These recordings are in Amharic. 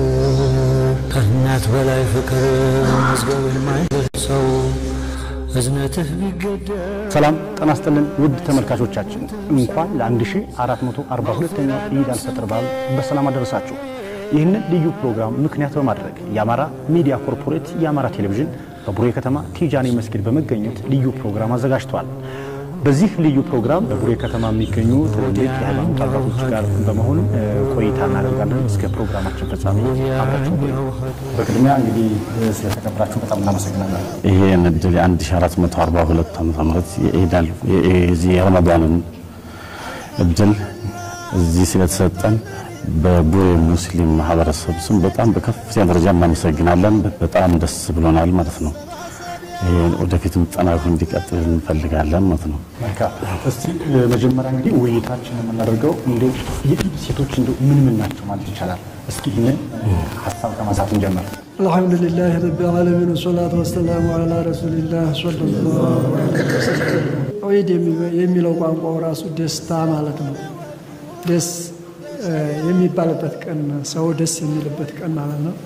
ከእናት በላይ ፍቅር መዝገብ የማይደርሰው እዝነትህ ቢገደብ ሰላም ጤና ይስጥልን ውድ ተመልካቾቻችን እንኳን ለ1442ኛው ኢድ አልፈጥር በዓል በሰላም አደረሳችሁ። ይህንን ልዩ ፕሮግራም ምክንያት በማድረግ የአማራ ሚዲያ ኮርፖሬት የአማራ ቴሌቪዥን በቡሬ ከተማ ቲጃኒ መስጊድ በመገኘት ልዩ ፕሮግራም አዘጋጅቷል። በዚህ ልዩ ፕሮግራም በቡሬ ከተማ የሚገኙ ትልልቅ የሃይማኖት አባቶች ጋር በመሆን እ, ቆይታ እናደርጋለን። እስከ ፕሮግራማችን ፍጻሜ አብራችሁ ቆዩ። በቅድሚያ እንግዲህ እ, ስለተከበራችሁ በጣም እናመሰግናለን። ይሄን እድል የ1442 ዓመተ ምህረት የኢዳል የዚህ የረመዳንን እድል እዚህ ስለተሰጠን በቡሬ ሙስሊም ማህበረሰብ ስም በጣም በከፍተኛ ደረጃ እናመሰግናለን። በጣም ደስ ብሎናል ማለት ነው። ይሄን ወደፊትም ጠናክሮ እንዲቀጥል እንፈልጋለን ማለት ነው። መልካም እስቲ እ, መጀመሪያ እንግዲህ ውይይታችን የምናደርገው እንደው የኢድ ሴቶች እንደው ምን ምን ናቸው ማለት ይቻላል? እስኪ ይህንን ሀሳብ ከማንሳት እንጀምር። الحمد لله رب العالمين والصلاة والسلام على رسول الله صلى الله عليه وسلم ዒድ የሚለው ቋንቋው ራሱ ደስታ ማለት ነው። ደስ እ, የሚባልበት ቀን ሰው ደስ የሚልበት ቀን ማለት ነው።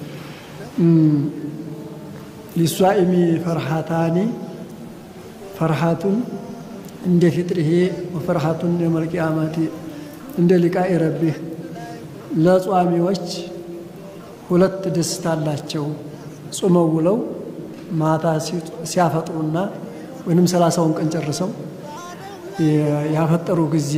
ሊሷኢሚ ፈርሃታኒ ፈርሃቱን እንደ ፊጥሪሄ ወፈርሃቱን የመልቅያማቲ እንደ ሊቃኢ ረቢህ ለጿሚዎች ሁለት ደስታ አላቸው። ጾመው ውለው ማታ ሲያፈጥሩና ወይንም ሰላሳውን ቀን ጨርሰው ያፈጠሩ ጊዜ፣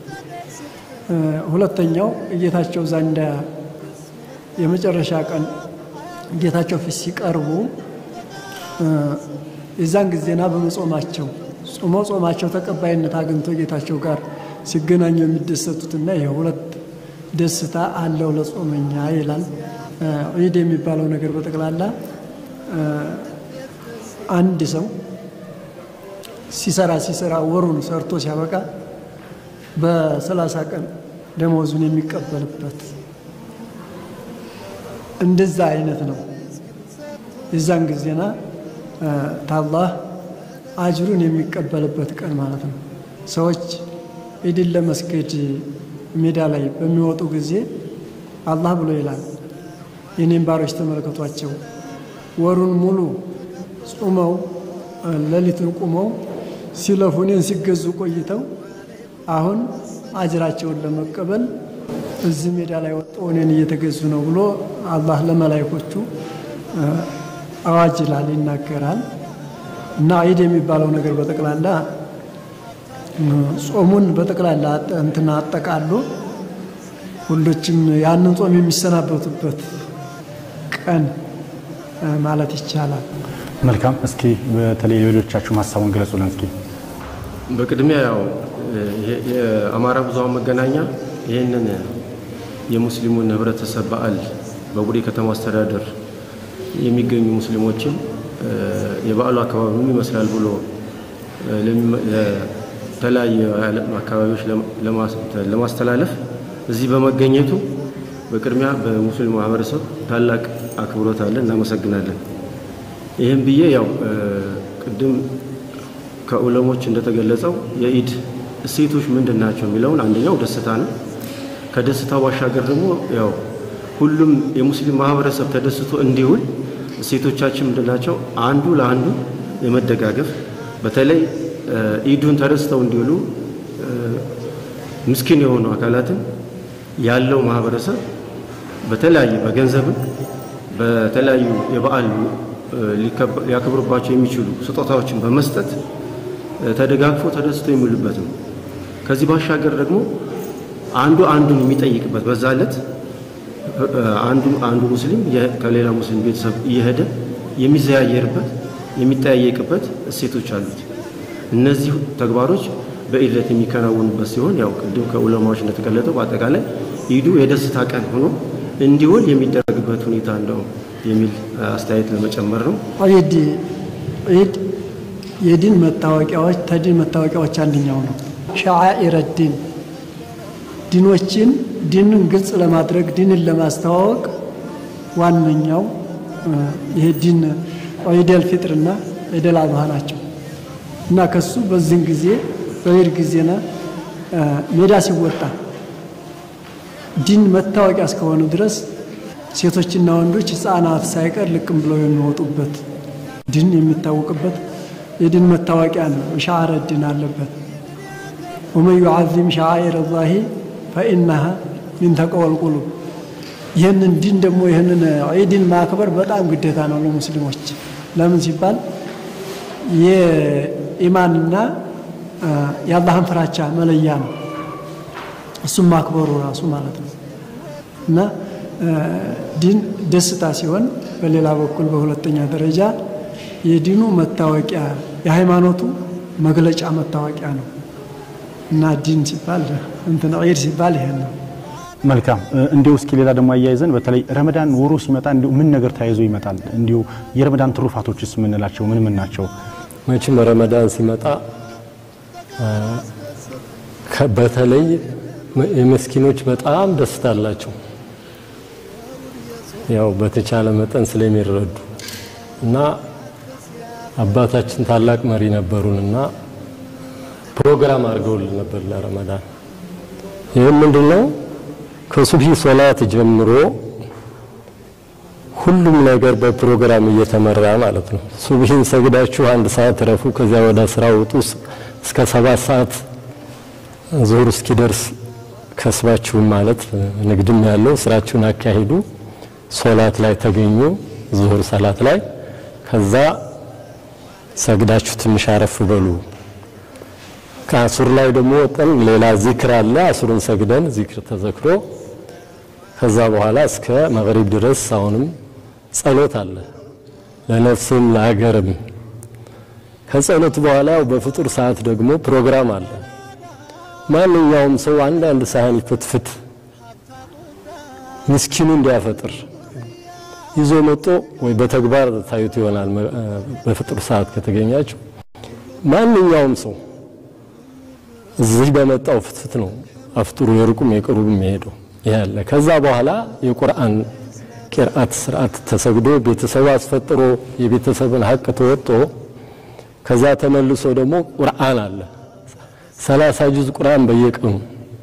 ሁለተኛው ጌታቸው ዘንዳ የመጨረሻ ቀን ጌታቸው ፊት ሲቀርቡ የዛን ጊዜና በመጾማቸው ጾመው ጾማቸው ተቀባይነት አግኝቶ ጌታቸው ጋር ሲገናኙ የሚደሰቱትና ይህ ሁለት ደስታ አለው ለጾመኛ ይላል። ዒድ የሚባለው ነገር በጠቅላላ አንድ ሰው ሲሰራ ሲሰራ ወሩን ሰርቶ ሲያበቃ በሰላሳ ቀን ደመወዙን የሚቀበልበት እንደዛ አይነት ነው። የዛን ጊዜና ታላህ አጅሩን የሚቀበልበት ቀን ማለት ነው። ሰዎች ዒድን ለመስገድ ሜዳ ላይ በሚወጡ ጊዜ አላህ ብሎ ይላል የኔም ባሮች ተመልከቷቸው ወሩን ሙሉ ጾመው ሌሊቱን ቁመው ሲለፉ እኔን ሲገዙ ቆይተው አሁን አጅራቸውን ለመቀበል እዚህ ሜዳ ላይ ወጥተው እኔን እየተገዙ ነው ብሎ አላህ ለመላይኮቹ አዋጅ ይላል ይናገራል። እና ዒድ የሚባለው ነገር በጠቅላላ ጾሙን በጠቅላላ እንትና አጠቃሎ ሁሎችም ያንን ጾም የሚሰናበቱበት ቀን ማለት ይቻላል። መልካም እስኪ በተለይ ሌሎቻችሁ ሀሳቡን ገለጹልን እስኪ። በቅድሚያ ያው የአማራ ብዙኃን መገናኛ ይህንን የሙስሊሙን ህብረተሰብ በዓል በቡሬ ከተማ አስተዳደር የሚገኙ ሙስሊሞችን የበዓሉ አካባቢ ምን ይመስላል ብሎ ለተለያዩ የዓለም አካባቢዎች ለማስተላለፍ እዚህ በመገኘቱ በቅድሚያ በሙስሊም ማህበረሰብ ታላቅ አክብሮት አለን፣ እናመሰግናለን። ይህም ብዬ ያው ቅድም ከዑለሞች እንደተገለጸው የኢድ እሴቶች ምንድን ናቸው የሚለውን አንደኛው ደስታ ነው። ከደስታ ባሻገር ደግሞ ያው ሁሉም የሙስሊም ማህበረሰብ ተደስቶ እንዲውል እሴቶቻችን ምንድን ናቸው? አንዱ ለአንዱ የመደጋገፍ በተለይ ኢዱን ተደስተው እንዲውሉ ምስኪን የሆኑ አካላትን ያለው ማህበረሰብ በተለያየ በገንዘብም በተለያዩ የበዓል ሊያከብሩባቸው የሚችሉ ስጦታዎችን በመስጠት ተደጋግፎ ተደስቶ የሚውልበት ነው። ከዚህ ባሻገር ደግሞ አንዱ አንዱን የሚጠይቅበት በዛ ዕለት አንዱ አንዱ ሙስሊም ከሌላ ሙስሊም ቤተሰብ እየሄደ የሚዘያየርበት የሚጠያየቅበት እሴቶች አሉት። እነዚህ ተግባሮች በኢድ ዕለት የሚከናወኑበት ሲሆን ያው ቅድም ከዑለማዎች እንደተገለጠው በአጠቃላይ ኢዱ የደስታ ቀን ሆኖ እንዲውል የሚደረግበት ሁኔታ እንደው የሚል አስተያየት ለመጨመር ነው። ዒድ ዒድ የዲን መታወቂያዎች ተዲን መታወቂያዎች አንደኛው ነው። ሸዓኢረ ዲን ዲኖችን ዲንን ግልጽ ለማድረግ ዲንን ለማስተዋወቅ ዋነኛው ይሄ ዲን ዒደል ፊጥርና ዒደል አድሃ ናቸው እና ከሱ በዚህን ጊዜ በዒድ ጊዜና ሜዳ ሲወጣ ዲን መታወቂያ እስከሆኑ ድረስ ሴቶችና ወንዶች ህፃናት ሳይቀር ልቅም ብለው የሚወጡበት ድን የሚታወቅበት የድን መታወቂያ ነው። ሻዕረ ድን አለበት። ወመን ዩዓዚም ሸዓኢረ ላሂ ፈኢናሃ ሚን ተቅወል ቁሉብ። ይህንን ዲን ደግሞ ይህንን ዒድን ማክበር በጣም ግዴታ ነው ለሙስሊሞች። ለምን ሲባል የኢማንና የአላህን ፍራቻ መለያ ነው። እሱም ማክበሩ ራሱ ማለት ነው እና ዲን ደስታ ሲሆን፣ በሌላ በኩል በሁለተኛ ደረጃ የዲኑ መታወቂያ የሃይማኖቱ መግለጫ መታወቂያ ነው እና ዲን ሲባል እንትን ዒድ ሲባል ይሄን ነው። መልካም እንዲሁ እስኪ ሌላ ደግሞ አያይዘን በተለይ ረመዳን ወሩ ሲመጣ እንዲሁ ምን ነገር ተያይዞ ይመጣል? እንዲሁ የረመዳን ትሩፋቶችስ የምንላቸው ምን ምን ናቸው? መቼም ረመዳን ሲመጣ በተለይ የመስኪኖች በጣም ደስታ አላቸው። ያው በተቻለ መጠን ስለሚረዱ እና አባታችን ታላቅ መሪ ነበሩንና ፕሮግራም አድርገውልን ነበር ለረመዳን። ይህም ምንድን ነው? ከሱብሂ ሶላት ጀምሮ ሁሉም ነገር በፕሮግራም እየተመራ ማለት ነው። ሱብሂን ሰግዳችሁ አንድ ሰዓት ረፉ፣ ከዚያ ወደ ስራ ውጡ። እስከ ሰባት ሰዓት ዙሁር እስኪደርስ ከስባችሁም ማለት ንግድም ያለው ስራችሁን አካሂዱ። ሶላት ላይ ተገኙ፣ ዙሁር ሰላት ላይ ከዛ ሰግዳችሁ ትንሽ አረፍ በሉ። ከአሱር ላይ ደግሞ ወጠን ሌላ ዚክር አለ። አሱርን ሰግደን ዚክር ተዘክሮ ከዛ በኋላ እስከ መግሪብ ድረስ አሁንም ጸሎት አለ ለነፍስም ለሀገርም። ከጸሎት በኋላ በፍጡር ሰዓት ደግሞ ፕሮግራም አለ። ማንኛውም ሰው አንዳንድ ሳህን ይፍትፍት ምስኪኑ እንዲያፈጥር ይዞ መጦ ወይ በተግባር ታዩት ይሆናል። በፍጡር ሰዓት ከተገኛችሁ ማንኛውም ሰው እዚህ በመጣው ፍትፍት ነው አፍጥሩ የሩቁም የቅሩብ የሚሄደው ይሄ አለ። ከዛ በኋላ የቁርአን ቂርአት ስርዓት ተሰግዶ ቤተሰብ አስፈጥሮ የቤተሰብን ሀቅ ተወጦ ከዛ ተመልሶ ደግሞ ቁርአን አለ። ሰላሳ ጁዝ ቁርአን በየቀኑ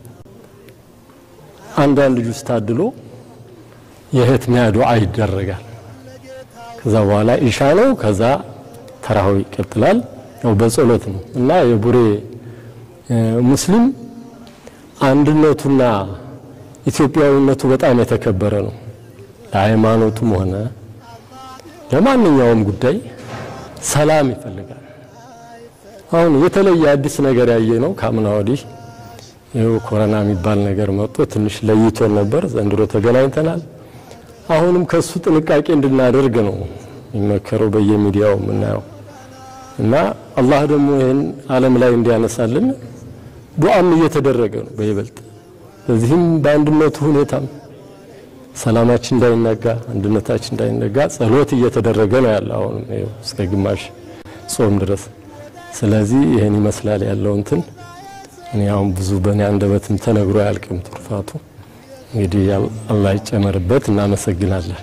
አንዳንድ ጁዝ ታድሎ የህትሚያ ዱዓ ይደረጋል። ከዛ በኋላ ኢሻ ነው። ከዛ ተራዊ ይቀጥላል። ያው በጸሎት ነው እና የቡሬ ሙስሊም አንድነቱና ኢትዮጵያዊነቱ በጣም የተከበረ ነው። ለሃይማኖቱም ሆነ ለማንኛውም ጉዳይ ሰላም ይፈልጋል። አሁን የተለየ አዲስ ነገር ያየ ነው ከአምና ወዲህ ይኸው ኮሮና የሚባል ነገር መጥቶ ትንሽ ለይቶን ነበር። ዘንድሮ ተገናኝተናል። አሁንም ከሱ ጥንቃቄ እንድናደርግ ነው የሚመከረው በየሚዲያው የምናየው እና አላህ ደግሞ ይህን ዓለም ላይ እንዲያነሳልን ዱዓም እየተደረገ ነው በይበልጥ በዚህም በአንድነቱ ሁኔታም ሰላማችን እንዳይነጋ አንድነታችን እንዳይነጋ ጸሎት እየተደረገ ነው ያለ አሁንም ይኸው እስከ ግማሽ ጾም ድረስ። ስለዚህ ይህን ይመስላል ያለው እንትን እኔ አሁን ብዙ በእኔ አንደበትም ተነግሮ አያልቅም ትሩፋቱ። እንግዲህ አላህ ይጨመርበት። እናመሰግናለን።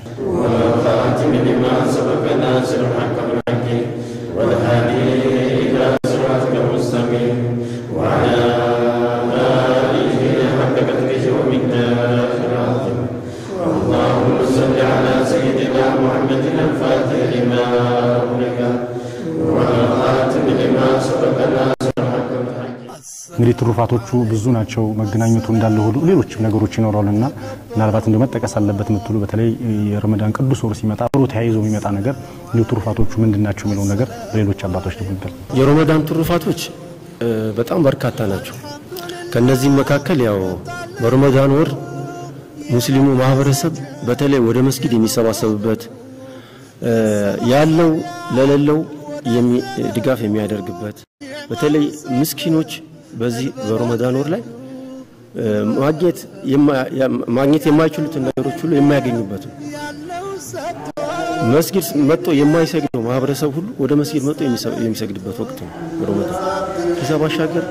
እንግዲህ ትሩፋቶቹ ብዙ ናቸው። መገናኘቱ እንዳለ ሁሉ ሌሎችም ነገሮች ይኖራሉና ምናልባት እንደ መጠቀስ አለበት የምትሉ በተለይ የረመዳን ቅዱስ ወር ሲመጣ አብሮ ተያይዞ የሚመጣ ነገር እንዲሁ ትሩፋቶቹ ምንድን ናቸው የሚለው ነገር በሌሎች አባቶች ደግሞ ይገል የረመዳን ትሩፋቶች በጣም በርካታ ናቸው። ከነዚህም መካከል ያው በረመዳን ወር ሙስሊሙ ማህበረሰብ በተለይ ወደ መስጊድ የሚሰባሰብበት ያለው ለሌለው ድጋፍ የሚያደርግበት በተለይ ምስኪኖች በዚህ በረመዳን ወር ላይ ማግኘት ማግኘት የማይችሉትን ነገሮች ሁሉ የማያገኙበት ነው። መስጊድ መጥቶ የማይሰግደው ማህበረሰብ ሁሉ ወደ መስጊድ መጥቶ የሚሰግድበት ወቅት ነው ረመዳን። ከዛ ባሻገር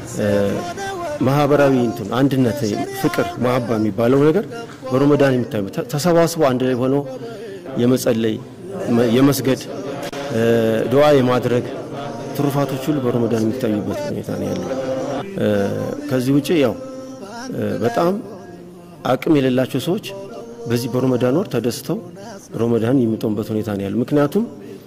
ማህበራዊ እንትን አንድነት፣ ፍቅር፣ መሀባ የሚባለው ነገር በረመዳን የሚታዩ ተሰባስቦ አንድ ላይ ሆኖ የመጸለይ የመስገድ ዱዓ የማድረግ ትሩፋቶች ሁሉ በረመዳን የሚታዩበት ሁኔታ ነው ያለው። ከዚህ ውጭ ያው በጣም አቅም የሌላቸው ሰዎች በዚህ በሮመዳን ወር ተደስተው ሮመዳን የሚጦሙበት ሁኔታ ነው ያለው። ምክንያቱም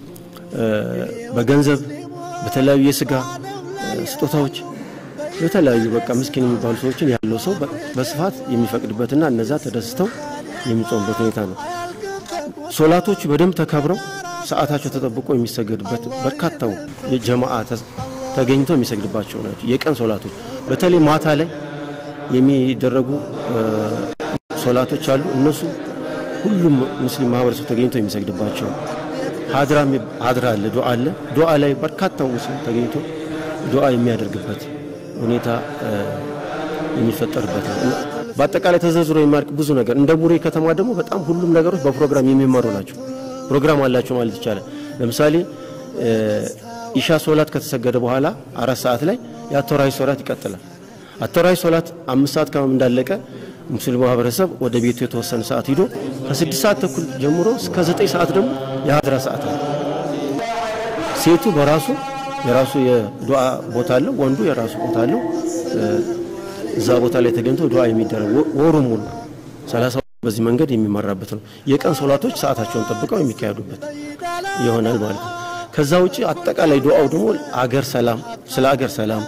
በገንዘብ በተለያዩ የስጋ ስጦታዎች የተለያዩ በቃ ምስኪን የሚባሉ ሰዎችን ያለው ሰው በስፋት የሚፈቅድበትና እነዛ ተደስተው የሚጾሙበት ሁኔታ ነው። ሶላቶቹ በደንብ ተከብረው ሰዓታቸው ተጠብቆ የሚሰገድበት በርካታው የጀማዓ ተገኝቶ የሚሰግድባቸው ናቸው። የቀን ሶላቶች በተለይ ማታ ላይ የሚደረጉ ሶላቶች አሉ። እነሱ ሁሉም ሙስሊም ማህበረሰብ ተገኝቶ የሚሰግድባቸው ሀድራ ሀድራ አለ፣ ዱዓ አለ። ዱዓ ላይ በርካታው ሙስሊም ተገኝቶ ዱዓ የሚያደርግበት ሁኔታ የሚፈጠርበት ነው። በአጠቃላይ ተዘርዝሮ የሚያልቅ ብዙ ነገር እንደ ቡሬ ከተማ ደግሞ በጣም ሁሉም ነገሮች በፕሮግራም የሚመሩ ናቸው። ፕሮግራም አላቸው ማለት ይቻላል። ለምሳሌ ኢሻ ሶላት ከተሰገደ በኋላ አራት ሰዓት ላይ የአተራዊ ሶላት ይቀጥላል። አተራዊ ሶላት አምስት ሰዓት ከመም እንዳለቀ ሙስሊም ማህበረሰብ ወደ ቤቱ የተወሰነ ሰዓት ሂዶ ከስድስት ሰዓት ተኩል ጀምሮ እስከ ዘጠኝ ሰዓት ደግሞ የሀድራ ሰዓት ነው። ሴቱ በራሱ የራሱ የዱዓ ቦታ አለው፣ ወንዱ የራሱ ቦታ አለው። እዛ ቦታ ላይ ተገኝቶ ዱዓ የሚደረግ ወሩ ሙሉ ሰላሳ በዚህ መንገድ የሚመራበት ነው። የቀን ሶላቶች ሰዓታቸውን ጠብቀው የሚካሄዱበት ይሆናል ማለት ነው። ከዛ ውጭ አጠቃላይ ዱዓው ደግሞ አገር ሰላም ስለ አገር ሰላም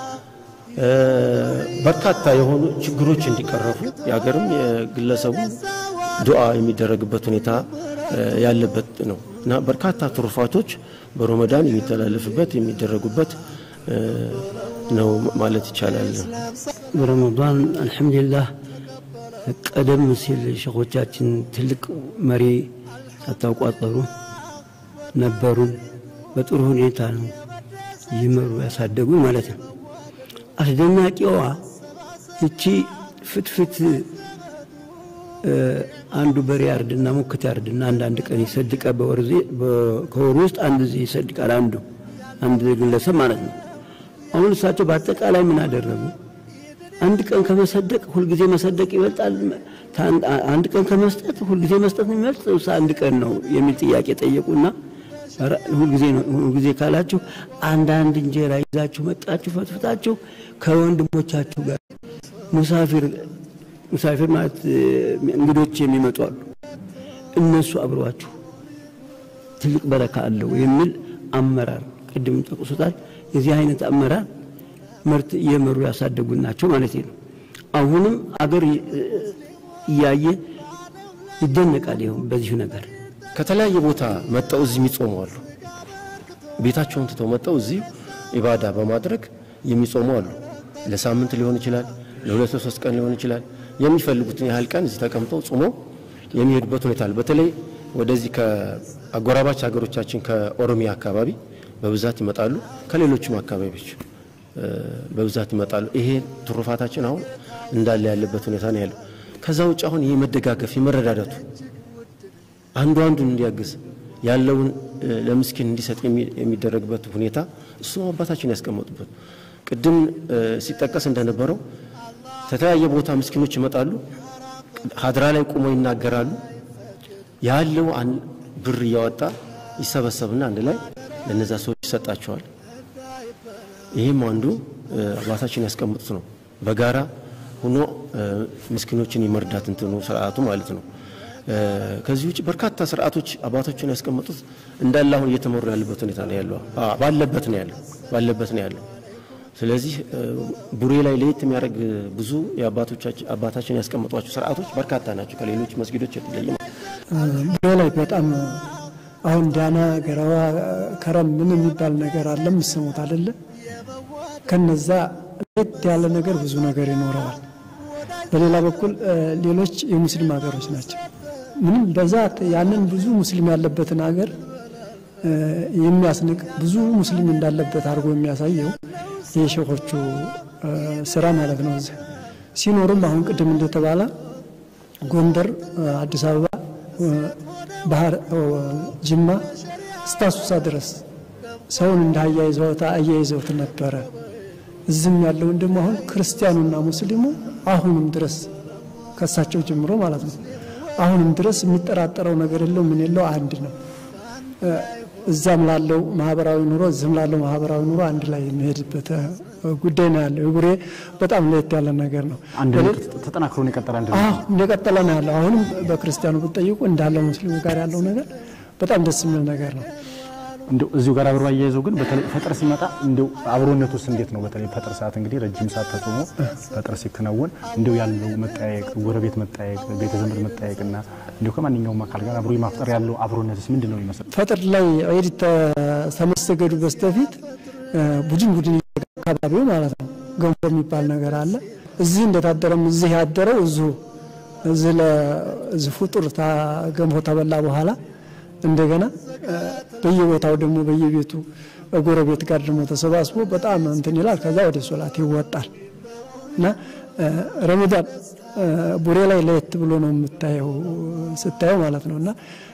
በርካታ የሆኑ ችግሮች እንዲቀረፉ የሀገርም የግለሰቡ ዱዓ የሚደረግበት ሁኔታ ያለበት ነው እና በርካታ ትሩፋቶች በሮመዳን የሚተላለፍበት የሚደረጉበት ነው ማለት ይቻላል። በረመዳን አልሐምዱሊላህ ቀደም ሲል ሸኾቻችን ትልቅ መሪ ሳታቋጠሩ ነበሩን። በጥሩ ሁኔታ ነው ይመሩ ያሳደጉ ማለት ነው። አስደናቂዋ እቺ ፍትፍት አንዱ በሬ ያርድና ሙክት ያርድና አንዳንድ ቀን ይሰድቃል። ከወሩ ውስጥ አንድ ጊዜ ይሰድቃል። አንዱ አንድ ግለሰብ ማለት ነው። አሁን እሳቸው በአጠቃላይ ምን አደረጉ? አንድ ቀን ከመሰደቅ ሁልጊዜ መሰደቅ ይበልጣል፣ አንድ ቀን ከመስጠት ሁልጊዜ መስጠት ነው የሚበልጥ አንድ ቀን ነው የሚል ጥያቄ ጠየቁና ሁልጊዜ ካላችሁ አንዳንድ እንጀራ ይዛችሁ መጣችሁ ፈትፍታችሁ ከወንድሞቻችሁ ጋር ሙሳፊር ሙሳፊር ማለት እንግዶች የሚመጡ አሉ። እነሱ አብረዋችሁ ትልቅ በረካ አለው የሚል አመራር ቅድም ጠቅሶታል። የዚህ አይነት አመራር ምርት እየመሩ ያሳደጉ ናቸው ማለት ነው። አሁንም አገር እያየ ይደነቃል። ይኸው በዚሁ ነገር ከተለያየ ቦታ መጠው እዚህ የሚጾሙ አሉ። ቤታቸውን ትተው መጠው እዚህ ኢባዳ በማድረግ የሚጾሙ አሉ። ለሳምንት ሊሆን ይችላል፣ ለሁለት ለሶስት ቀን ሊሆን ይችላል። የሚፈልጉትን ያህል ቀን እዚህ ተቀምጠው ጾሞ የሚሄዱበት ሁኔታ አለ። በተለይ ወደዚህ ከአጎራባች ሀገሮቻችን ከኦሮሚያ አካባቢ በብዛት ይመጣሉ። ከሌሎችም አካባቢዎች በብዛት ይመጣሉ። ይሄ ትሩፋታችን አሁን እንዳለ ያለበት ሁኔታ ነው ያለው። ከዛ ውጭ አሁን ይሄ መደጋገፍ የመረዳዳቱ አንዱ አንዱን እንዲያግዝ ያለውን ለምስኪን እንዲሰጥ የሚደረግበት ሁኔታ እሱ አባታችን ያስቀመጡበት ቅድም ሲጠቀስ እንደነበረው ከተለያየ ቦታ ምስኪኖች ይመጣሉ። ሀድራ ላይ ቁመው ይናገራሉ። ያለው ብር እያወጣ ይሰበሰብና አንድ ላይ ለነዛ ሰዎች ይሰጣቸዋል። ይህም አንዱ አባታችን ያስቀምጡት ነው። በጋራ ሆኖ ምስኪኖችን የመርዳት እንትኑ ስርዓቱ ማለት ነው። ከዚህ ውጭ በርካታ ስርዓቶች አባቶችን ያስቀመጡት እንዳለ አሁን እየተመሩ ያለበት ሁኔታ ነው ያለው። ባለበት ነው ያለው ባለበት ነው ያለው። ስለዚህ ቡሬ ላይ ለየት የሚያደርግ ብዙ አባታችን ያስቀመጧቸው ስርዓቶች በርካታ ናቸው። ከሌሎች መስጊዶች የተለየ ቡሬ ላይ በጣም አሁን ዳና፣ ገረባ፣ ከረም ምን የሚባል ነገር አለ የምሰሙት አይደለ? ከነዛ ለየት ያለ ነገር ብዙ ነገር ይኖረዋል። በሌላ በኩል ሌሎች የሙስሊም ሀገሮች ናቸው። ምንም በዛት ያንን ብዙ ሙስሊም ያለበትን ሀገር የሚያስንቅ ብዙ ሙስሊም እንዳለበት አድርጎ የሚያሳየው የሼኾቹ ስራ ማለት ነው። እዚህ ሲኖሩም አሁን ቅድም እንደተባለ ጎንደር፣ አዲስ አበባ፣ ባህር፣ ጅማ እስከ አሱሳ ድረስ ሰውን እንደ አያይዘውት አያይዘውት ነበረ። እዚህም ያለውን ደግሞ አሁን ክርስቲያኑና ሙስሊሙ አሁንም ድረስ ከሳቸው ጀምሮ ማለት ነው አሁንም ድረስ የሚጠራጠረው ነገር የለው ምን የለው አንድ ነው። እዛም ላለው ማህበራዊ ኑሮ እዚህም ላለው ማህበራዊ ኑሮ አንድ ላይ የሚሄድበት ጉዳይ ነው ያለው። የቡሬ በጣም ለየት ያለ ነገር ነው። አንድነቱ ተጠናክሮ ነው የቀጠለ አንድነቱ። አዎ እንደቀጠለ ነው ያለው። አሁንም በክርስቲያኑ ብትጠይቁ እንዳለ ሙስሊሙ ጋር ያለው ነገር በጣም ደስ የሚል ነገር ነው። እንደው እዚሁ ጋር አብሮ አያይዘው ግን በተለይ ፈጥር ሲመጣ እንደው አብሮነት ውስጥ እንዴት ነው? በተለይ ፈጥር ሰዓት እንግዲህ ረጅም ሰዓት ተጾሞ ፈጥር ሲከናወን እንደው ያለው መጠያየቅ፣ ጎረቤት መጠያየቅ፣ ቤተ ዘመድ መጠያየቅና እንደው ከማንኛውም አካል ጋር አብሮ የማፍጠር ያለው አብሮነትስ ምንድን ነው ይመስል? ፈጥር ላይ ዒድ ከመሰገዱ በስተፊት ቡድን ቡድን አካባቢው ማለት ነው ገንፎ የሚባል ነገር አለ። እዚህ እንደታደረም እዚህ ያደረው እዚሁ እዚህ ለዚህ ፍጡር ገንፎ ተበላ በኋላ እንደገና በየቦታው ደግሞ በየቤቱ ጎረቤት ጋር ደግሞ ተሰባስቦ በጣም እንትን ይላል። ከዛ ወደ ሶላት ይወጣል እና ረመዳን ቡሬ ላይ ለየት ብሎ ነው የምታየው ስታየው ማለት ነው እና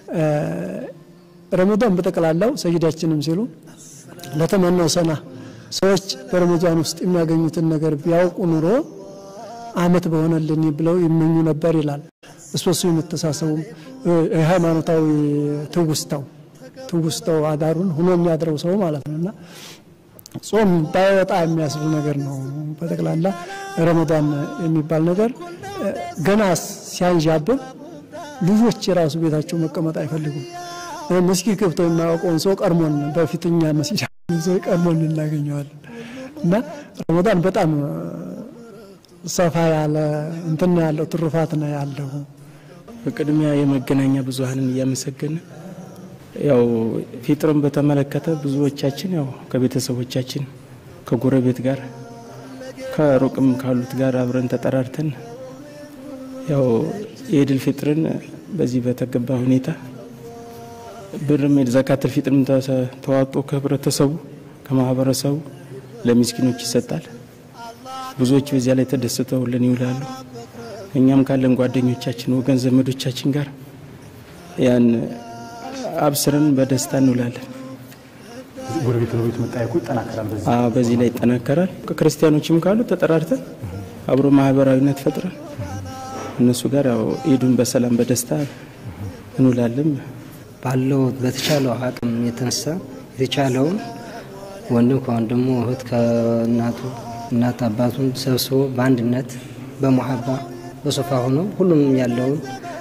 ረመዳን በጠቅላላው ሰይዳችንም ሲሉ ለተመናው ሰና ሰዎች በረመዳን ውስጥ የሚያገኙትን ነገር ቢያውቁ ኑሮ አመት በሆነልን ብለው ይመኙ ነበር ይላል። እሶሱ የመተሳሰቡም የሃይማኖታዊ ትውስታው ትውስታው አዳሩን ሁኖ የሚያድረው ሰው ማለት ነው እና ጾም ባይወጣ የሚያስብል ነገር ነው። በጠቅላላ ረመዳን የሚባል ነገር ገና ሲያንዣብብ ልጆች የራሱ ቤታቸው መቀመጥ አይፈልጉም። መስጊድ ገብተው የማያውቀውን ሰው ቀድሞን በፊትኛ መስጊድ ሰው ቀድሞን እናገኘዋለን እና ረመዳን በጣም ሰፋ ያለ እንትን ያለው ትሩፋት ነው ያለው። በቅድሚያ የመገናኛ ብዙኃንን እያመሰገነ ያው ፊጥርን በተመለከተ ብዙዎቻችን ያው ከቤተሰቦቻችን ከጎረቤት ጋር ከሩቅም ካሉት ጋር አብረን ተጠራርተን ያው የኢድል ፊጥርን በዚህ በተገባ ሁኔታ ብርም ዘካተል ፊጥርም ተዋጦ ከህብረተሰቡ ከማህበረሰቡ ለሚስኪኖች ይሰጣል። ብዙዎች በዚያ ላይ ተደስተውልን ይውላሉ። እኛም ካለን ጓደኞቻችን ወገን ዘመዶቻችን ጋር ያን አብስረን በደስታ እንውላለን። ጎረቤት ለጎረቤት መጠያየቁ ይጠናከራል። በዚህ አዎ፣ በዚህ ላይ ይጠናከራል። ከክርስቲያኖችም ካሉ ተጠራርተን አብሮ ማህበራዊነት ፈጥረን እነሱ ጋር ያው ኢዱን በሰላም በደስታ እንውላለን። ባለው በተቻለው አቅም የተነሳ የተቻለውን ወንድም ከወንድሙ እህት ከእናቱ እናት አባቱን ሰብስቦ በአንድነት በሙሀባ በሶፋ ሆኖ ሁሉም ያለውን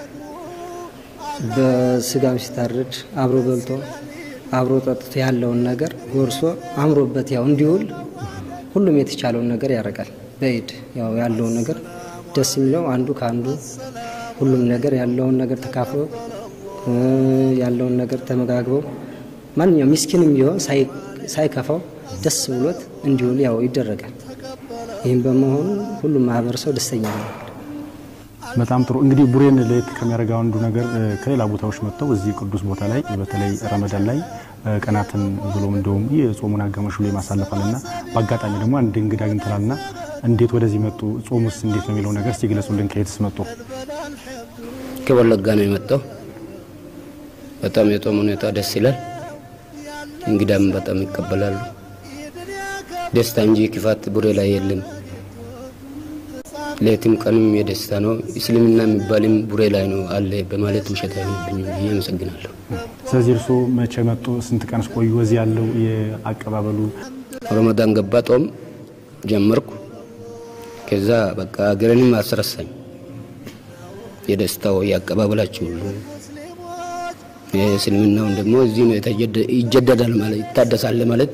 በስጋም ሲታረድ አብሮ በልቶ አብሮ ጠጥቶ ያለውን ነገር ጎርሶ አምሮበት ያው እንዲውል ሁሉም የተቻለውን ነገር ያደርጋል። በኢድ ያው ያለውን ነገር ደስ የሚለው አንዱ ከአንዱ ሁሉም ነገር ያለውን ነገር ተካፍሎ ያለውን ነገር ተመጋግበው ማንኛውም ሚስኪንም ቢሆን ሳይከፋው ደስ ብሎት እንዲውል ያው ይደረጋል። ይህም በመሆኑ ሁሉም ማህበረሰብ ደስተኛ ነው። በጣም ጥሩ እንግዲህ ቡሬን ለየት ከሚያደርገው አንዱ ነገር ከሌላ ቦታዎች መጥተው እዚህ ቅዱስ ቦታ ላይ በተለይ ረመዳን ላይ ቀናትን ብሎም እንደውም የጾሙን አጋማሽ ብሎ ማሳለፋልና በአጋጣሚ ደግሞ አንድ እንግዳ አግኝተናልና እንዴት ወደዚህ መጡ? ጾሙስ እንዴት ነው የሚለው ነገር ሲገለጹልን። ከየትስ መጡ? ከወለጋ ነው የመጣው። በጣም የጾም ሁኔታ ደስ ይላል። እንግዳም በጣም ይቀበላሉ። ደስታ እንጂ ክፋት ቡሬ ላይ የለም። ሌትም ቀንም የደስታ ነው። እስልምና የሚባልም ቡሬ ላይ ነው አለ በማለት ውሸት አይሆንብኝም ብዬ አመሰግናለሁ። ስለዚህ እርስዎ መቼ መጡ? ስንት ቀን ቆዩ? እዚህ ያለው የአቀባበሉ ረመዳን ገባ፣ ጦም ጀመርኩ። ከዛ በቃ ሀገርንም አስረሳኝ። የደስታው የአቀባበላችሁ ሁሉ የእስልምናውን ደግሞ እዚህ ነው ይጀደዳል ማለት ይታደሳል ማለት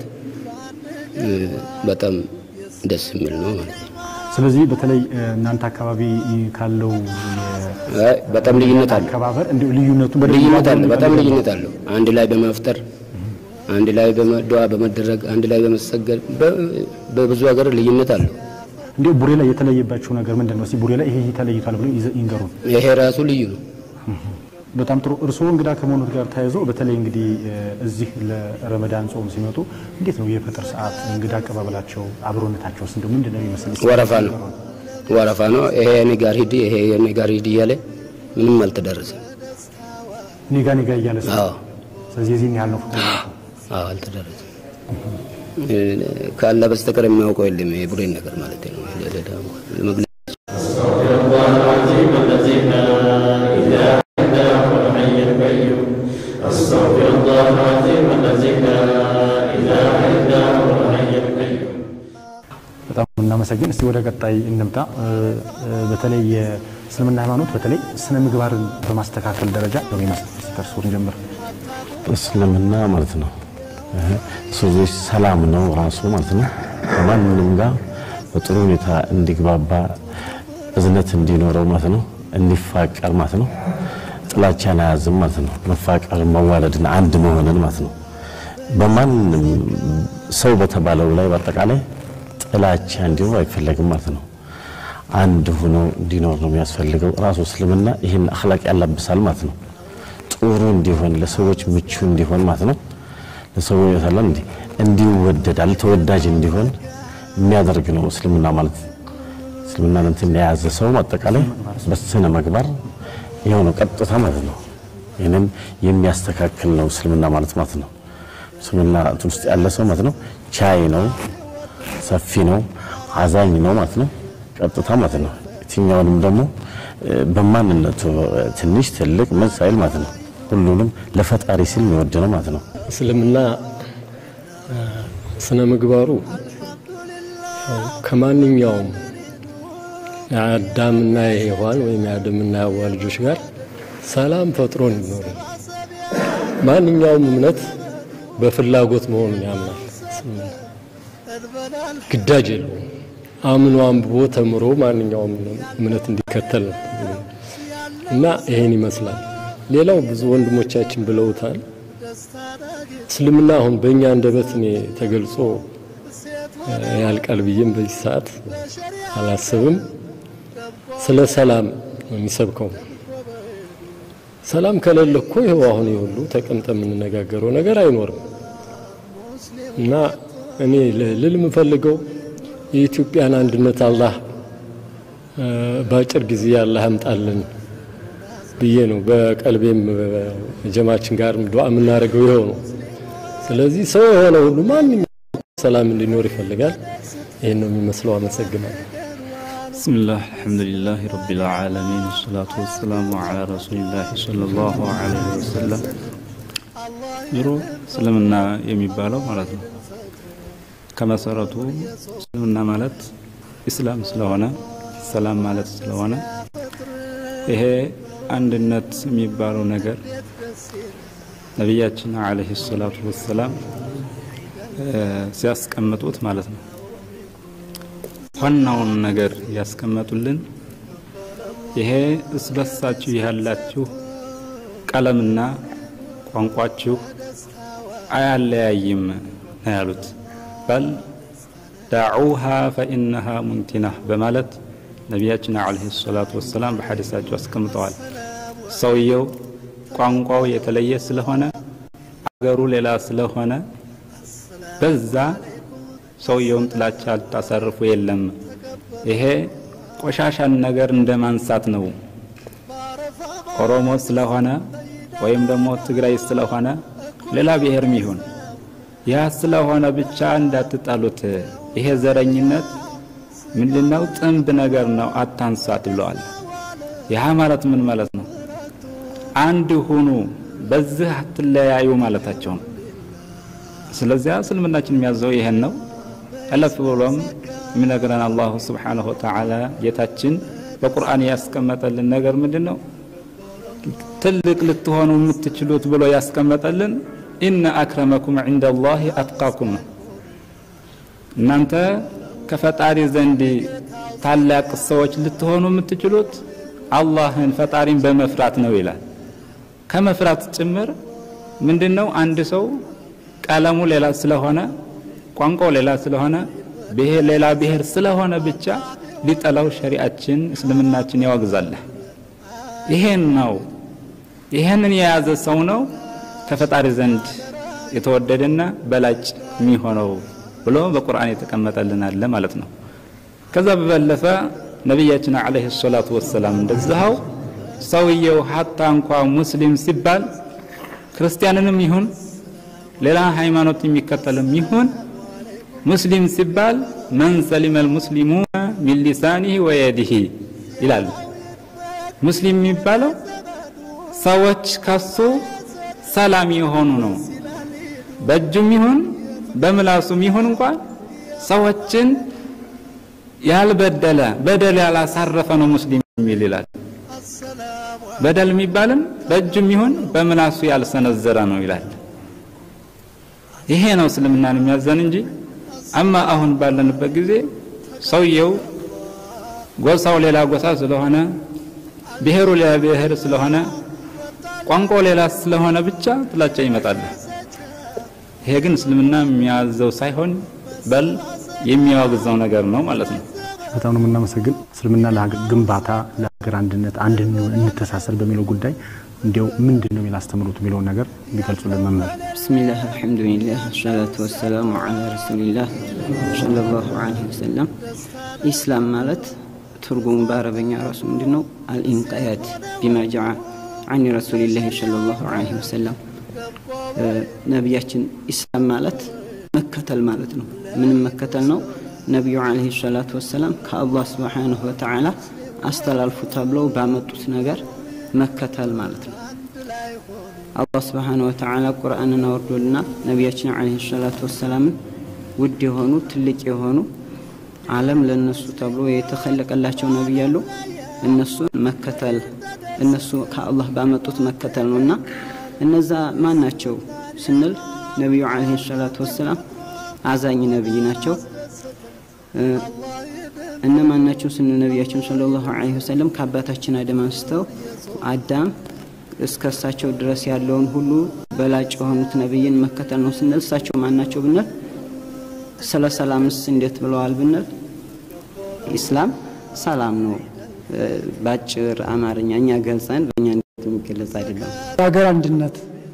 በጣም ደስ የሚል ነው ማለት ነው። ስለዚህ በተለይ እናንተ አካባቢ ካለው በጣም ልዩነት አለ። አከባበር እንዲሁ ልዩነቱ ልዩነት አለ። በጣም ልዩነት አለው። አንድ ላይ በማፍጠር አንድ ላይ በዱዓ በመደረግ አንድ ላይ በመሰገድ በብዙ ሀገር ልዩነት አለው። እንዲሁ ቡሬ ላይ የተለየባቸው ነገር ምንድን ነው? እስኪ ቡሬ ላይ ይሄ ተለይቷል ብሎ ይንገሩን። ይሄ ራሱ ልዩ ነው። በጣም ጥሩ። እርስዎ እንግዳ ከመሆኑት ጋር ተያይዞ በተለይ እንግዲህ እዚህ ለረመዳን ጾም ሲመጡ እንዴት ነው የፈጥር ሰዓት እንግዳ አቀባበላቸው፣ አብሮነታቸውስ እንደው ምንድን ነው የሚመስል? ወረፋ ነው ወረፋ ነው። ይሄ እኔ ጋር ሂድ፣ ይሄ እኔ ጋር ሂድ እያለ ምንም አልተደረሰም። ኔጋ ኔጋ እያለ ሰው አዎ፣ ስለዚህ የዚህን ያህል ነው ፍቅር አዎ፣ አልተደረሰም። ካለ በስተቀር የሚያውቀው የለም። የቡሬን ነገር ማለት ነው ለመግለጽ በጣም እናመሰግን። እስቲ ወደ ቀጣይ እንምጣ። በተለይ የእስልምና ሃይማኖት በተለይ ስነ ምግባርን በማስተካከል ደረጃ ነው የሚመስል ከእርስዎን ጀምር። እስልምና ማለት ነው ሰዎች ሰላም ነው ራሱ ማለት ነው። ከማንም ጋር በጥሩ ሁኔታ እንዲግባባ እዝነት እንዲኖረው ማለት ነው። እንዲፋቀር ማለት ነው። ጥላቻን አያዝም ማለት ነው። መፋቀር፣ መዋደድን፣ አንድ መሆንን ማለት ነው። በማንም ሰው በተባለው ላይ በአጠቃላይ ጥላቻ እንዲኖር አይፈለግም ማለት ነው። አንድ ሆኖ እንዲኖር ነው የሚያስፈልገው። ራሱ እስልምና ይህን አኽላቅ ያላብሳል ማለት ነው። ጥሩ እንዲሆን ለሰዎች ምቹ እንዲሆን ማለት ነው። ለሰዎች ሰላም እንዲ እንዲወደዳል ተወዳጅ እንዲሆን የሚያደርግ ነው እስልምና ማለት እስልምና እንትን የያዘ ሰው አጠቃላይ በስነ ምግባር ይኸው ነው ቀጥታ ማለት ነው። ይህንን የሚያስተካክል ነው እስልምና ማለት ማለት ነው። እስልምና እንትን ውስጥ ያለ ሰው ማለት ነው ቻይ ነው፣ ሰፊ ነው፣ አዛኝ ነው ማለት ነው። ቀጥታ ማለት ነው። የትኛውንም ደግሞ በማንነቱ ትንሽ ትልቅ ምን ሳይል ማለት ነው። ሁሉንም ለፈጣሪ ሲል የሚወድ ነው ማለት ነው። እስልምና ስነ ምግባሩ ከማንኛውም የአዳምና የሔዋን ወይም የአደምና የሐዋ ልጆች ጋር ሰላም ፈጥሮ እንዲኖሩ ማንኛውም እምነት በፍላጎት መሆኑን ያምናል። ግዳጅ የለውም። አምኖ አንብቦ ተምሮ ማንኛውም እምነት እንዲከተል ነው እና ይሄን ይመስላል። ሌላው ብዙ ወንድሞቻችን ብለውታል። እስልምና አሁን በእኛ አንደበት እኔ ተገልጾ ያልቃል ብዬም በዚህ ሰዓት አላስብም። ስለ ሰላም ነው የሚሰብከው። ሰላም ከሌለ እኮ ይኸው አሁን የሁሉ ተቀምጠ የምንነጋገረው ነገር አይኖርም እና እኔ ልል የምፈልገው የኢትዮጵያን አንድነት አላህ በአጭር ጊዜ አላህ ያምጣልን ብዬ ነው። በቀልቤም ጀማችን ጋር ዱዓ የምናደርገው ይኸው ነው። ስለዚህ ሰው የሆነ ሁሉ ማንኛውም ሰላም እንዲኖር ይፈልጋል። ይህን ነው የሚመስለው። አመሰግናለሁ። ብስምላህ አልሐምዱሊላህ ረቢል ዓለሚን ወሰላቱ ወሰላሙ ዓላ ረሱሊላህ ሰለላሁ ዐለይሂ ወሰለም። ዞሮ እስልምና የሚባለው ማለት ነው ከመሰረቱ እስልምና ማለት ኢስላም ስለሆነ ሰላም ማለት ስለሆነ ይሄ አንድነት የሚባለው ነገር ነቢያችን አለይሂ ሰላቱ ወሰላም ሲያስቀምጡት ማለት ነው ዋናውን ነገር ያስቀመጡልን ይሄ እስበሳችሁ ያላችሁ ቀለምና ቋንቋችሁ አያለያይም ነው ያሉት። በል ዳዑሃ ፈኢነሃ ሙንቲና በማለት ነቢያችን አለይሂ ሰላቱ ወሰላም በሐዲሳቸው አስቀምጠዋል። ሰውየው ቋንቋው የተለየ ስለሆነ አገሩ ሌላ ስለሆነ በዛ ሰውየውም ጥላቻ ልታሳርፉ የለም። ይሄ ቆሻሻን ነገር እንደ ማንሳት ነው። ኦሮሞ ስለሆነ ወይም ደግሞ ትግራይ ስለሆነ ሌላ ብሔርም ይሁን ያ ስለሆነ ብቻ እንዳትጣሉት። ይሄ ዘረኝነት ምንድነው? ጥንብ ነገር ነው፣ አታንሳት ብለዋል። ይህ ማለት ምን ማለት ነው? አንድ ሁኑ፣ በዚህ አትለያዩ ማለታቸው ነው። ስለዚያ እስልምናችን የሚያዘው ይሄን ነው። አለፍ ብሎም የሚነግረን አላሁ ስብሓነሁ ወተዓላ ጌታችን በቁርአን ያስቀመጠልን ነገር ምንድን ነው? ትልቅ ልትሆኑ የምትችሉት ብሎ ያስቀመጠልን ኢነ አክረመኩም ዒንደ ላሂ አትቃኩም ነው። እናንተ ከፈጣሪ ዘንድ ታላቅ ሰዎች ልትሆኑ የምትችሉት አላህን ፈጣሪን በመፍራት ነው ይላል። ከመፍራት ጭምር ምንድን ነው? አንድ ሰው ቀለሙ ሌላ ስለሆነ ቋንቋው ሌላ ስለሆነ ብሔር ሌላ ብሔር ስለሆነ ብቻ ሊጠላው ሸሪአችን እስልምናችን ያወግዛል። ይሄን ነው ይሄንን የያዘ ሰው ነው ከፈጣሪ ዘንድ የተወደደና በላጭ የሚሆነው ብሎ በቁርአን የተቀመጠልን አለ ማለት ነው። ከዛ በበለፈ ነቢያችን አለይሂ ሰላቱ ወሰላም እንደዛው ሰውየው ሀታ እንኳ ሙስሊም ሲባል ክርስቲያንንም ይሁን ሌላ ሃይማኖት የሚከተልም ይሁን ሙስሊም ሲባል መን ሰሊመ ልሙስሊሙነ ሚን ሊሳኒህ ወየዲህ ይላሉ። ሙስሊም የሚባለው ሰዎች ከሱ ሰላም የሆኑ ነው። በእጁም ይሁን በምላሱም ይሁን እንኳን ሰዎችን ያልበደለ በደል ያላሳረፈ ነው ሙስሊም የሚል ይላል። በደል የሚባልም በእጁም ይሁን በምላሱ ያልሰነዘረ ነው ይላል። ይሄ ነው እስልምናን የሚያዘን እንጂ አማ አሁን ባለንበት ጊዜ ሰውየው ጎሳው ሌላ ጎሳ ስለሆነ ብሔሩ ሌላ ብሔር ስለሆነ ቋንቋው ሌላ ስለሆነ ብቻ ጥላቻ ይመጣል። ይሄ ግን እስልምና የሚያዘው ሳይሆን በል የሚያወግዘው ነገር ነው ማለት ነው። በጣም ነው የምናመሰግን። እስልምና ለሀገር ግንባታ፣ ለሀገር አንድነት፣ አንድ እንሁን፣ እንተሳሰር በሚለው ጉዳይ እንዲያው ምንድን ነው የሚል አስተምሮት የሚለውን ነገር ቢገልጹልን መምህር። ብስሚላህ አልሐምዱሊላህ ሰላቱ ወሰላሙ ዓላ ረሱሊላህ ሰለላሁ ዐለይሂ ወሰለም። ኢስላም ማለት ትርጉሙ በአረበኛ ራሱ ምንድን ነው? አልኢንቅያድ ቢማ ጀዓ አን ረሱሊላህ ሰለላሁ ዐለይሂ ወሰለም። ነቢያችን ኢስላም ማለት መከተል ማለት ነው። ምንም መከተል ነው። ነቢዩ ዐለይሂ ሰላቱ ወሰላም ከአላህ ስብሓነሁ ወተዓላ አስተላልፉ ተብለው ባመጡት ነገር መከተል ማለት ነው። አላህ ስብሓነ ወተዓላ ቁርአንን አወርዶልና ነቢያችን ዐለይሂ ሰላቱ ወሰላምን ውድ የሆኑ ትልቅ የሆኑ ዓለም ለነሱ ተብሎ የተኸለቀላቸው ነቢይ ያሉ እነሱን መከተል እነሱ ከአላህ ባመጡት መከተል ነው እና እነዛ ማን ናቸው ስንል ነቢዩ ዐለይሂ ሰላቱ ወሰላም አዛኝ ነቢይ ናቸው። እነማን ናቸው ስንል ነቢያችን ሰለላሁ ዐለይሂ ወሰለም ከአባታችን አደም አንስተው አዳም እስከ እሳቸው ድረስ ያለውን ሁሉ በላጭ የሆኑት ነቢይን መከተል ነው ስንል እሳቸው ማን ናቸው ብንል ስለ ሰላምስ እንዴት ብለዋል ብንል ኢስላም ሰላም ነው። በአጭር አማርኛ እኛ ገልጸን በእኛ እንዴት የሚገለጽ አይደለም። የሀገር አንድነት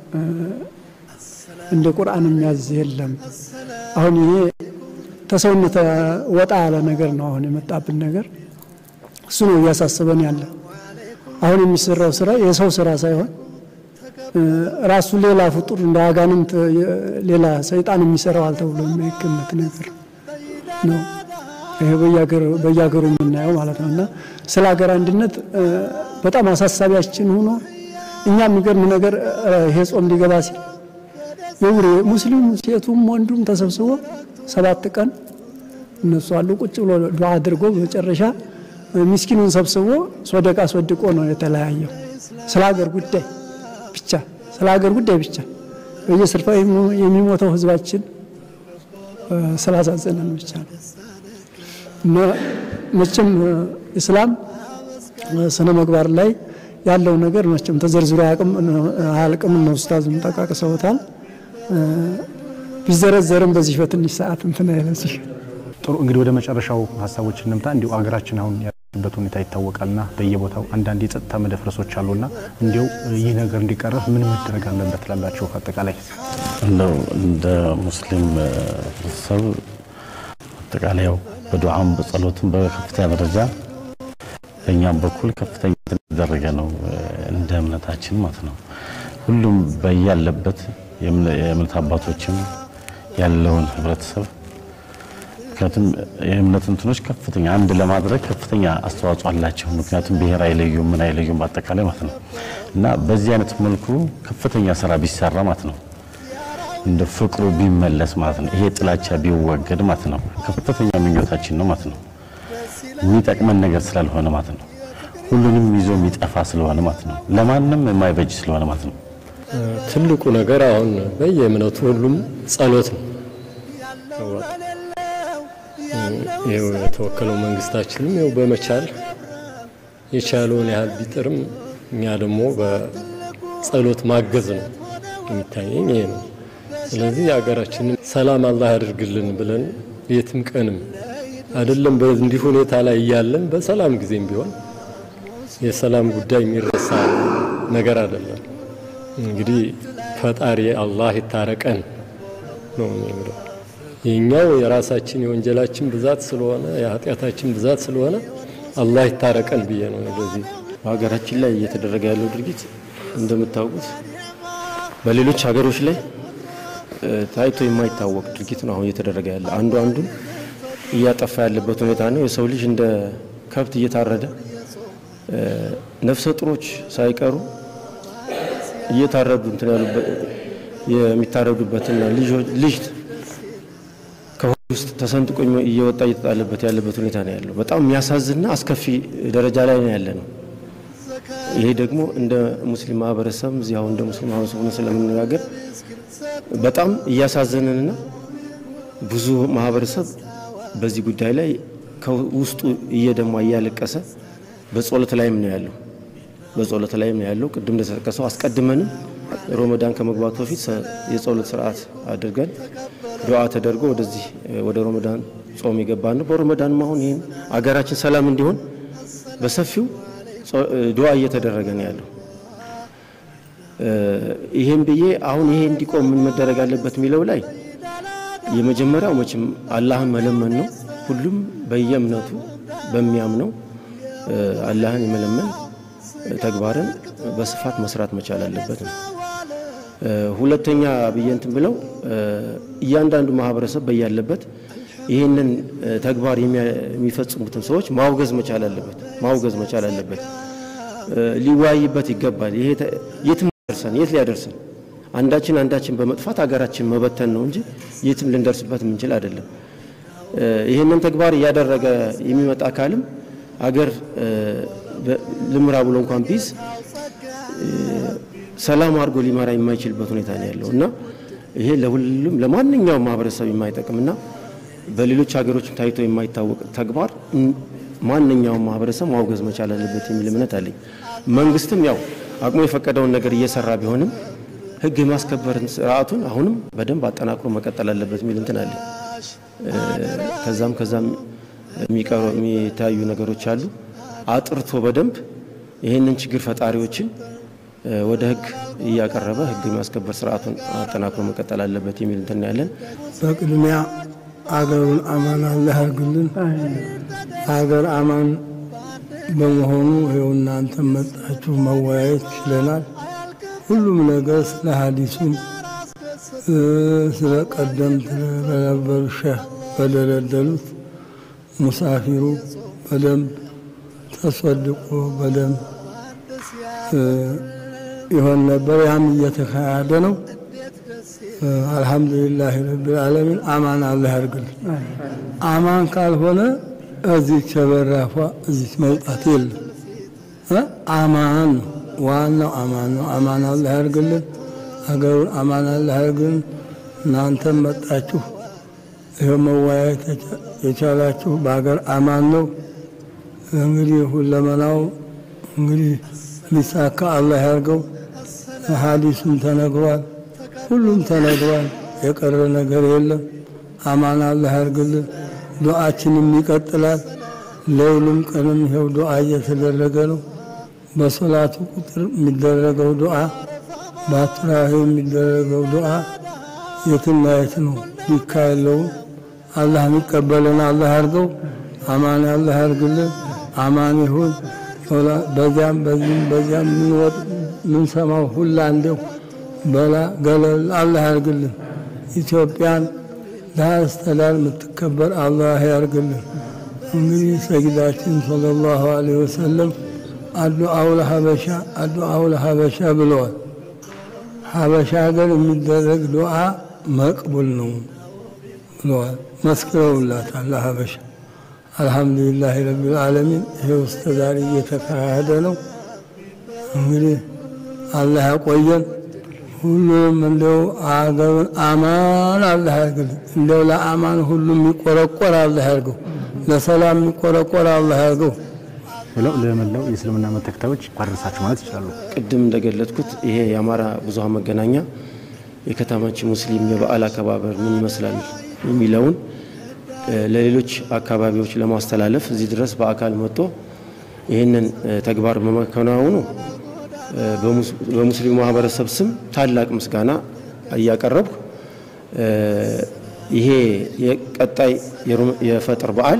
እንደ ቁርአን የሚያዝ የለም። አሁን ይሄ ተሰውነት ወጣ ያለ ነገር ነው። አሁን የመጣብን ነገር እሱ ነው እያሳስበን ያለ። አሁን የሚሰራው ስራ የሰው ስራ ሳይሆን ራሱ ሌላ ፍጡር እንደ አጋንንት ሌላ ሰይጣን የሚሰራዋል ተብሎ የማይገመት ነገር ነው። ይሄ በየሀገሩ የምናየው ማለት ነው። እና ስለ ሀገር አንድነት በጣም አሳሳቢያችን ሆኖ እኛ የሚገርም ነገር ይሄ ጾም ሊገባ ሲል የውሬ ሙስሊሙ ሴቱም ወንዱም ተሰብስቦ ሰባት ቀን እነሱ አሉ ቁጭ ብሎ ዱዓ አድርጎ በመጨረሻ ሚስኪኑን ሰብስቦ ሶደቃ አስወድቆ ነው የተለያየው። ስለ ሀገር ጉዳይ ብቻ ስለ ሀገር ጉዳይ ብቻ በየስርፋው የሚሞተው ህዝባችን ስላሳዘነን ብቻ ነው። እና መቼም እስላም ስነ ምግባር ላይ ያለው ነገር መቼም ተዘርዝሮ አያልቅም። ነው ኡስታዝም ጠቃቅሰውታል። ቢዘረዘርም በዚህ በትንሽ ሰዓት እንትን አይለዚህ ጥሩ እንግዲህ ወደ መጨረሻው ሀሳቦች እንምጣ። እንዲሁ አገራችን አሁን ያለበት ሁኔታ ይታወቃልና በየቦታው አንዳንድ የጸጥታ መደፍረሶች አሉና እንዲው ይህ ነገር እንዲቀረፍ ምን መደረግ አለበት ትላላችሁ? አጠቃላይ እንደው እንደ ሙስሊም ህብረተሰብ አጠቃላይ ያው በዱዓም በጸሎትም በከፍተኛ ደረጃ በእኛም በኩል ከፍተኛ የተደረገ ነው እንደ እምነታችን ማለት ነው። ሁሉም በያለበት የእምነት አባቶችም ያለውን ህብረተሰብ ምክንያቱም የእምነት እንትኖች ከፍተኛ አንድ ለማድረግ ከፍተኛ አስተዋጽኦ አላቸው። ምክንያቱም ብሔር አይለዩም፣ ምን አይለዩም በአጠቃላይ ማለት ነው እና በዚህ አይነት መልኩ ከፍተኛ ስራ ቢሰራ ማለት ነው እንደ ፍቅሩ ቢመለስ ማለት ነው ይሄ ጥላቻ ቢወገድ ማለት ነው ከፍተኛ ምኞታችን ነው ማለት ነው። የሚጠቅመን ነገር ስላልሆነ ማለት ነው ሁሉንም ይዞ የሚጠፋ ስለሆነ ማለት ነው ለማንም የማይበጅ ስለሆነ ማለት ነው። ትልቁ ነገር አሁን በየእምነቱ ሁሉም ጸሎት ነው። ይኸው የተወከለው መንግስታችንም ይኸው በመቻል የቻለውን ያህል ቢጥርም እኛ ደግሞ በጸሎት ማገዝ ነው የሚታየኝ ይሄ ነው። ስለዚህ የሀገራችንን ሰላም አላህ ያድርግልን ብለን የትም ቀንም አይደለም በእንዲህ ሁኔታ ላይ እያለን በሰላም ጊዜም ቢሆን የሰላም ጉዳይ የሚረሳ ነገር አይደለም። እንግዲህ ፈጣሪ አላህ ይታረቀን ነው የሚለው። የኛው የራሳችን የወንጀላችን ብዛት ስለሆነ የኃጢአታችን ብዛት ስለሆነ አላህ ይታረቀን ብዬ ነው። ለዚህ በሀገራችን ላይ እየተደረገ ያለው ድርጊት እንደምታውቁት በሌሎች ሀገሮች ላይ ታይቶ የማይታወቅ ድርጊት ነው አሁን እየተደረገ ያለ። አንዱ አንዱን እያጠፋ ያለበት ሁኔታ ነው። የሰው ልጅ እንደ ከብት እየታረደ ነፍሰ ጡሮች ሳይቀሩ እየታረዱ እንትን ያሉበት የሚታረዱበትና ልጅ ከሆድ ውስጥ ተሰንጥቆ እየወጣ እየተጣለበት ያለበት ሁኔታ ነው ያለው። በጣም የሚያሳዝንና አስከፊ ደረጃ ላይ ነው ያለ ነው። ይሄ ደግሞ እንደ ሙስሊም ማህበረሰብ እዚህ አሁን እንደ ሙስሊም ማህበረሰብ ሆነ ስለምንነጋገር በጣም እያሳዘነንና ብዙ ማህበረሰብ በዚህ ጉዳይ ላይ ከውስጡ እየደማ እያለቀሰ በጸሎት ላይም ነው ያለው። በጸሎት ላይም ነው ያለው። ቅድም እንደተጠቀሰው አስቀድመንም ሮመዳን ከመግባቱ በፊት የጸሎት ስርዓት አድርገን ዱዓ ተደርጎ ወደዚህ ወደ ሮመዳን ጾም የገባን ነው። በሮመዳንም አሁን ይህን አገራችን ሰላም እንዲሆን በሰፊው ዱዓ እየተደረገ ነው ያለው። ይህም ብዬ አሁን ይሄ እንዲቆም ምን መደረግ አለበት የሚለው ላይ የመጀመሪያው መቼም አላህን መለመን ነው። ሁሉም በየእምነቱ በሚያምነው አላህን የመለመን ተግባርን በስፋት መስራት መቻል አለበት ነው። ሁለተኛ ብዬ እንትን ብለው እያንዳንዱ ማህበረሰብ በያለበት ይህንን ተግባር የሚፈጽሙትን ሰዎች ማውገዝ መቻል አለበት ማውገዝ መቻል አለበት። ሊወያይበት ይገባል። ይሄ የትም ያደርሰን የት ሊያደርሰን አንዳችን አንዳችን በመጥፋት ሀገራችን መበተን ነው እንጂ የትም ልንደርስበት የምንችል አይደለም። ይህንን ተግባር እያደረገ የሚመጣ አካልም አገር ልምራ ብሎ እንኳን ቢዝ ሰላም አድርጎ ሊመራ የማይችልበት ሁኔታ ነው ያለው እና ይሄ ለሁሉም ለማንኛውም ማህበረሰብ የማይጠቅምና በሌሎች ሀገሮችም ታይቶ የማይታወቅ ተግባር ማንኛውም ማህበረሰብ ማውገዝ መቻል አለበት የሚል እምነት አለኝ። መንግስትም ያው አቅሙ የፈቀደውን ነገር እየሰራ ቢሆንም ህግ የማስከበርን ስርዓቱን አሁንም በደንብ አጠናክሮ መቀጠል አለበት የሚል እንትን አለኝ። ከዛም ከዛም የሚቀሩ የሚታዩ ነገሮች አሉ። አጥርቶ በደንብ ይህንን ችግር ፈጣሪዎችን ወደ ህግ እያቀረበ ህግ የማስከበር ስርዓቱን አጠናክሮ መቀጠል አለበት የሚል እንትን ያለን። በቅድሚያ አገሩን አማን አላህ ያርግልን። አገር አማን በመሆኑ ይኸው እናንተ መጣችሁ መወያየት ችለናል። ሁሉም ነገር ስለ ሀዲሱም ስለ ቀደምት በነበሩ ሸህ በደለደሉት ሙሳፊሩ በደንብ ተሰድቆ በደንብ ይሆን ነበር። ያም እየተካሄደ ነው። አልሐምዱሊላህ ረብል ዓለሚን አማን አላህ ያርግልን። አማን ካልሆነ እዚች በራፏ እዚች መውጣት የለም። አማን ነው ዋናው አማን ነው። አማን አላህ ያርግልን። ሀገሩን አማን አላህ ያርግልን። እናንተም መጣችሁ ይኸው መወያየት የቻላችሁ በሀገር አማን ነው። እንግዲህ ሁለመናው እንግዲህ ሊሳካ አላህ ያርገው። ሀዲሱም ተነግሯል፣ ሁሉም ተነግሯል። የቀረ ነገር የለም። አማን አላህ ያርግልን። ዱዓችንም ይቀጥላል። ለውልም ቀንም ይኸው ዱዓ እየተደረገ ነው። በሶላቱ ቁጥር የሚደረገው ዱዓ፣ በአትራዊ የሚደረገው ዱዓ የትና የት ነው ሊካ የለውም። አላህ የሚቀበለን አላህ ያርገው። አማን አላህ ያርግልን። አማን ይሁን። በዚያም በዚህም በዚያም ምንሰማው ሁላ እንዲው በላ ገለል አላህ ያርግልን። ኢትዮጵያን ዳር እስከ ዳር የምትከበር አላህ ያርግልን። እንግዲህ ሰጊዳችን ሰለላሁ ዐለይሂ ወሰለም አዱአው ለሀበሻ አዱአው ለሀበሻ ብለዋል። ሀበሻ ሀገር የሚደረግ ዱዓ መቅቡል ነው ብለዋል። መስክረውላታል ለሀበሻ። አልሐምዱሊላህ ረቢል ዓለሚን ይሄው እስከ ዛሬ እየተካሄደ ነው። እንግዲህ አላህ ያቆየን። ሁሉም እንደው አገሩን አማን አላህ ያርግልን። እንደው ለአማን ሁሉም የሚቆረቆር አላህ ያርገው። ለሰላም የሚቆረቆር አላህ ያርገው ብለው ለመላው የእስልምና እምነት ተከታዮች ቋደረሳችሁ ማለት ይችላሉ። ቅድም እንደገለጥኩት ይሄ የአማራ ብዙሃን መገናኛ የከተማችን ሙስሊም የበዓል አከባበር ምን ይመስላል የሚለውን ለሌሎች አካባቢዎች ለማስተላለፍ እዚህ ድረስ በአካል መጥቶ ይህንን ተግባር በመከናወኑ በሙስሊሙ ማህበረሰብ ስም ታላቅ ምስጋና እያቀረብኩ ይሄ የቀጣይ የፈጥር በዓል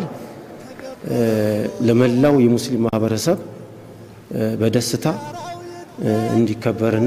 ለመላው የሙስሊም ማህበረሰብ በደስታ እንዲከበርና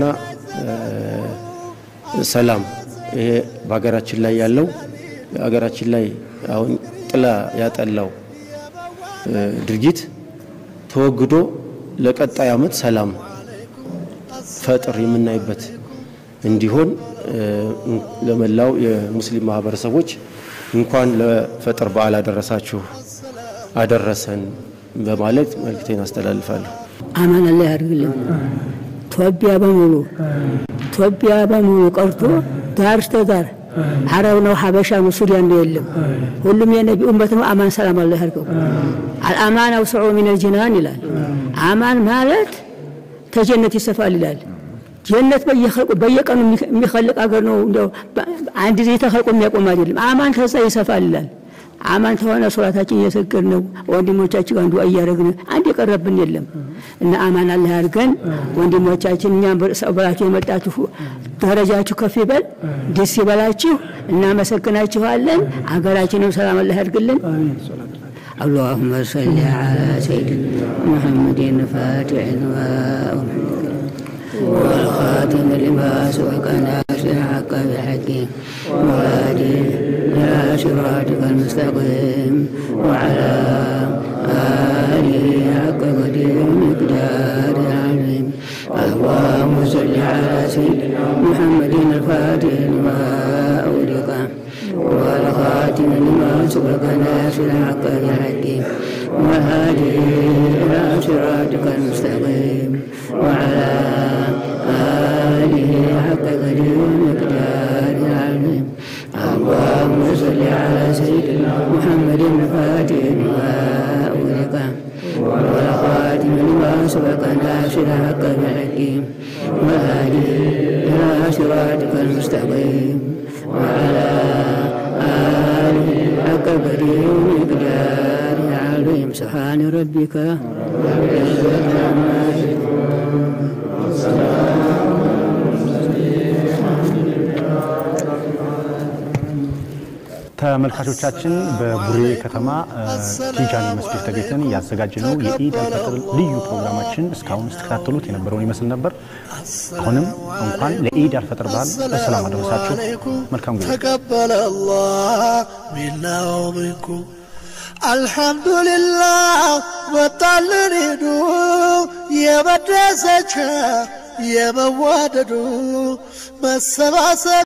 ሰላም ይሄ በሀገራችን ላይ ያለው ሀገራችን ላይ አሁን ጥላ ያጠላው ድርጊት ተወግዶ ለቀጣይ ዓመት ሰላም ፈጥር የምናይበት እንዲሆን ለመላው የሙስሊም ማህበረሰቦች እንኳን ለፈጥር በዓል አደረሳችሁ አደረሰን በማለት መልእክቴን አስተላልፋለሁ። አማን አላህ ያድርግልን። ኢትዮጵያ በሙሉ ኢትዮጵያ በሙሉ ቀርቶ ዳር እስከ ዳር አረብ ነው፣ ሀበሻ ነው፣ ሱዳን ነው የለም። ሁሉም የነቢ ኡመት ነው። አማን ሰላም አላህ ያድርገው። አልአማን አውስዑ ሚነል ጅናን ይላል። አማን ማለት ተጀነት ይሰፋል ይላል። ጀነት በየቀኑ የሚኸልቅ አገር ነው። እንደው አንድ ጊዜ ተኸልቆ የሚያቆም አይደለም። አማን ከዛ ይሰፋል ይላል። አማን ከሆነ ሶላታችን እየሰገድ ነው። ወንድሞቻችን ጋር ዱዓ እያደረግን አንድ የቀረብን የለም እና አማን አላህ ያድርገን። ወንድሞቻችን እኛም ብላችሁ የመጣችሁ ደረጃችሁ ከፍ ይበል፣ ደስ ይበላችሁ። እናመሰግናችኋለን። ሀገራችንም ሰላም አላህ ያድርግልን። اللهم صل على سيدنا محمد الفاتح لما والخاتم لما سبق ناصر الحق بالحكيم وهادي إلى صراطك المستقيم وعلى آله حق قدير ومقدار العظيم اللهم صل على سيدنا محمد الفاتح لما أغلق والخاتم لما سبق ناصر الحق بالحكيم وهادي إلى صراطك المستقيم وعلى آله حق قدير ومقدار العظيم اللهم صل على سيدنا محمد الفاتح لما أغلق والخاتم لما سبق ناصر الحق بالحكيم وهادي إلى صراطك المستقيم وعلى آله حق قدير ومقدار العظيم سبحان ربك رب العزة عما يصفون ተመልካቾቻችን በቡሬ ከተማ ቲጃኒ መስጊድ ተገኝተን ያዘጋጀነው የኢድ አልፈጥር ልዩ ፕሮግራማችን እስካሁን ስትከታተሉት የነበረውን ይመስል ነበር። አሁንም እንኳን ለኢድ አልፈጥር በዓል በሰላም አደረሳችሁ። መልካም ጊዜ። تقبل الله منا ومنكم الحمد لله ወጣልን ሄዱ የመደሰቻ የመዋደዱ መሰባሰብ